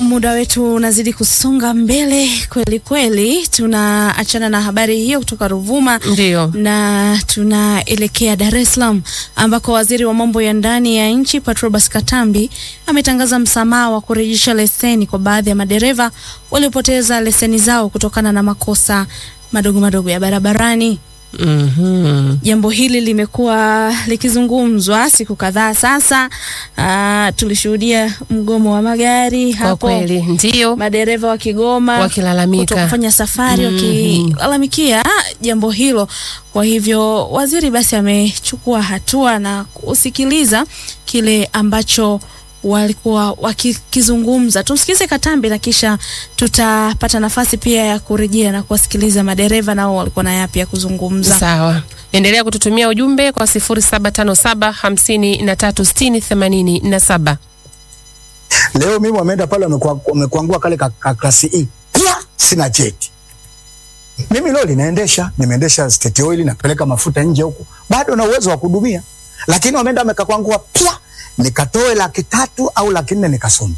muda wetu unazidi kusonga mbele kweli kweli. Tunaachana na habari hiyo kutoka Ruvuma Ndio. na tunaelekea Dar es Salaam ambako waziri wa mambo ya ndani ya nchi Patrobas Katambi ametangaza msamaha wa kurejesha leseni kwa baadhi ya madereva waliopoteza leseni zao kutokana na makosa madogo madogo ya barabarani. Mhm. Jambo hili limekuwa likizungumzwa siku kadhaa sasa. Ah, tulishuhudia mgomo wa magari Kwa hapo, kweli ndio madereva wa Kigoma wakilalamika. kutokufanya safari Mhm. wakilalamikia jambo hilo. Kwa hivyo waziri basi amechukua hatua na kusikiliza kile ambacho walikuwa wakikizungumza. Tumsikize Katambi na kisha tutapata nafasi pia ya kurejea na kuwasikiliza madereva nao walikuwa na yapi ya kuzungumza. Sawa, endelea kututumia ujumbe kwa 0757 5360 87. Leo mimi wameenda pale wamekwa- wamekuangua kale ka, ka klasi E. Pia sina cheti. Mimi leo linaendesha, nimeendesha state oil napeleka mafuta nje huko. Bado na uwezo wa kuhudumia. Lakini wameenda wamekakwangua pia nikatoe laki tatu au laki nne nikasome.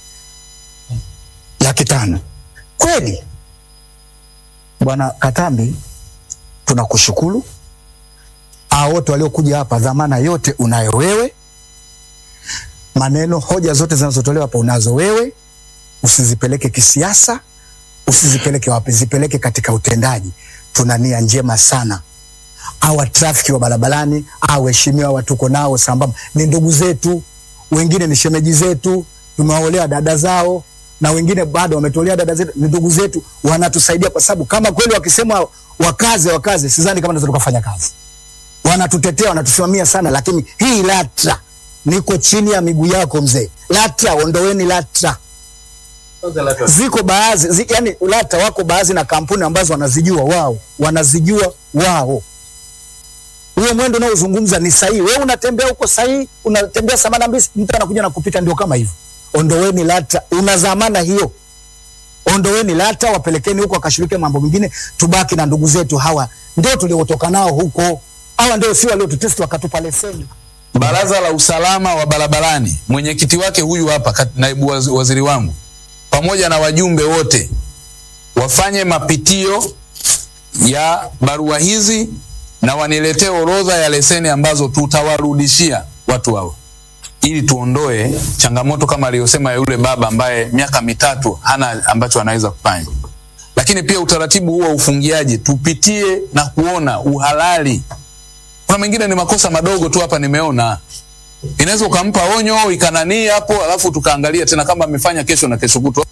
Laki tano. Kweli. Bwana Katambi tunakushukuru. Hao wote waliokuja hapa dhamana yote unayo wewe maneno hoja zote zinazotolewa hapa unazo wewe, usizipeleke kisiasa, usizipeleke wapi, zipeleke katika utendaji. Tuna nia njema sana. Hawa trafiki wa barabarani, hawa waheshimiwa wa tuko nao sambamba, ni ndugu zetu, wengine ni shemeji zetu, tumewaolea dada zao na wengine bado wametolea dada zetu, ni ndugu zetu, wanatusaidia kwa sababu kama kweli wakisema wakaze wakaze, sidhani kama tunaweza tukafanya kazi wanatutetea wanatusimamia sana, lakini hii LATRA niko chini ya miguu yako mzee. LATRA ondoweni LATRA. Ziko baadhi zi, yani LATRA wako baadhi na kampuni ambazo wanazijua wao, wanazijua wao. Huyo mwendo unaozungumza ni sahihi, wewe unatembea huko sahihi, unatembea samana mbisi, mtu anakuja na kupita, ndio kama hivyo. Ondoweni LATRA, una dhamana hiyo. Ondoweni LATRA, wapelekeni huko wakashirike mambo mengine, tubaki na ndugu zetu hawa, ndio tuliotoka nao huko. Hawa ndio si waliotutesti wakatupa leseni. Baraza la usalama wa barabarani, mwenyekiti wake huyu hapa, kat- naibu wazi- waziri wangu, pamoja na wajumbe wote wafanye mapitio ya barua hizi na waniletee orodha ya leseni ambazo tutawarudishia watu hao, ili tuondoe changamoto kama aliyosema yule baba ambaye miaka mitatu hana ambacho anaweza kufanya. Lakini pia utaratibu huo wa ufungiaji tupitie na kuona uhalali kuna mengine ni makosa madogo tu hapa nimeona inaweza ukampa onyo ikananii hapo alafu tukaangalia tena kama amefanya kesho na kesho kutwa